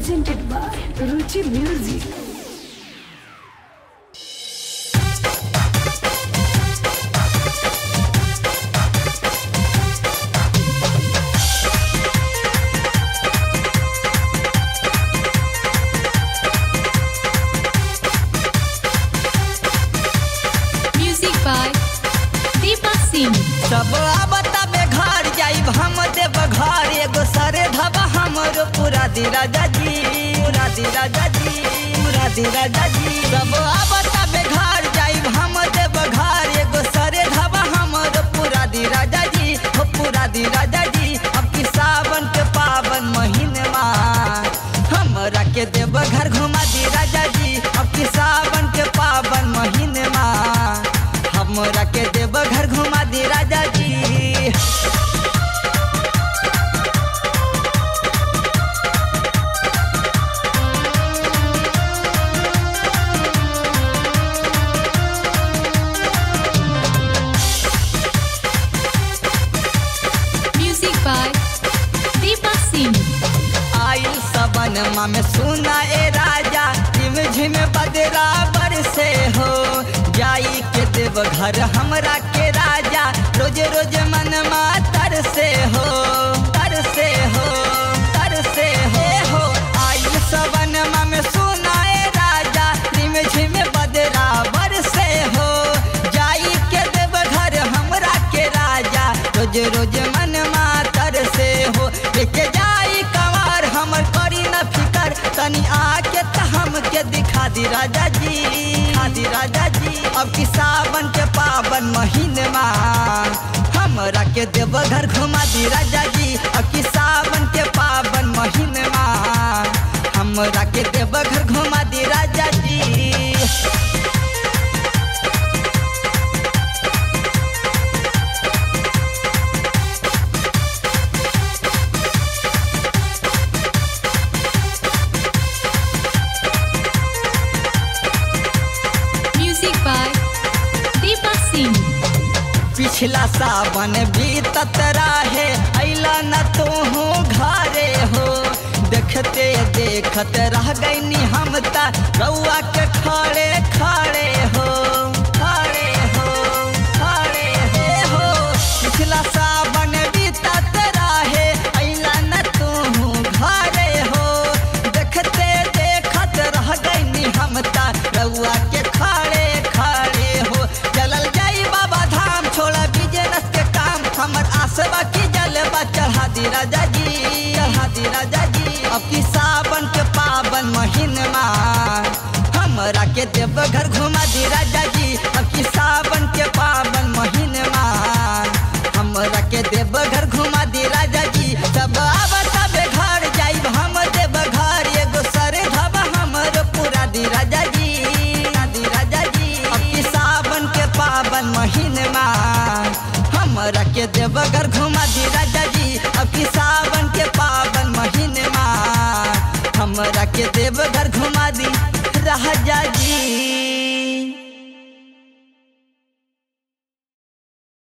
presented by Ruchi Music. Music by Deepak Singh. सब आबता में घर जाइब हम देव घर एगो सरे धबा हमरो पूरा दी राजा जी पूरा दी राजा जी पूरा दी राजा जी सब आबता में घर जाइब हम देव घर एगो सरे धबा हमरो पूरा दी राजा जी हो पूरा दी राजा जी अब की सावन के पावन महीने हमरा के देव घर घुमा दी राजा जी अब की सावन के पावन महीने हमरा के देव घर घुमा दी राजा जी Music by Deepak Singh. आइल सबन में सुना ए राजा झिम झिम बदराबर से हो जाई के देव घर हमरा के राजा रोज रोज मन तर से हो तर से हो तर से हो हो आइल सबन में सुना ए राजा झिम झिम बदराबर से हो जाई के देव घर हमरा के राजा रोज रोज मन तर से हो लेके जाई कमार हमर करी न फिकर तनी आके त हमके दिखा दी राजा जी दिखा दी राजा जी अब की सावन के पावन महीने हमरा के देव घर घुमा दी राजा जी अब की सावन के पावन महीने हमरा के देव घर घुमा दी राजा जी Music by Deepak Singh. पिछला सावन बीतत रहे अला न तो हो घरे हो देखते देखत रह गईनी हम ता रउआ के खड़े खड़े हो खड़े हो खड़े हे हो पिछला सावन बीतत रहे अला न तो हो घरे हो देखते देखत रह गईनी हम ता रउआ के खड़े खड़े हो चलल जाई बाबा धाम छोड़ा बिजनेस के काम हमर आसवा की जलवा चढ़ा दी राजा जी चढ़ा दी राजा जी अब की सावन के पावन महीनमा हमरा के देव घर घुमा दी राजा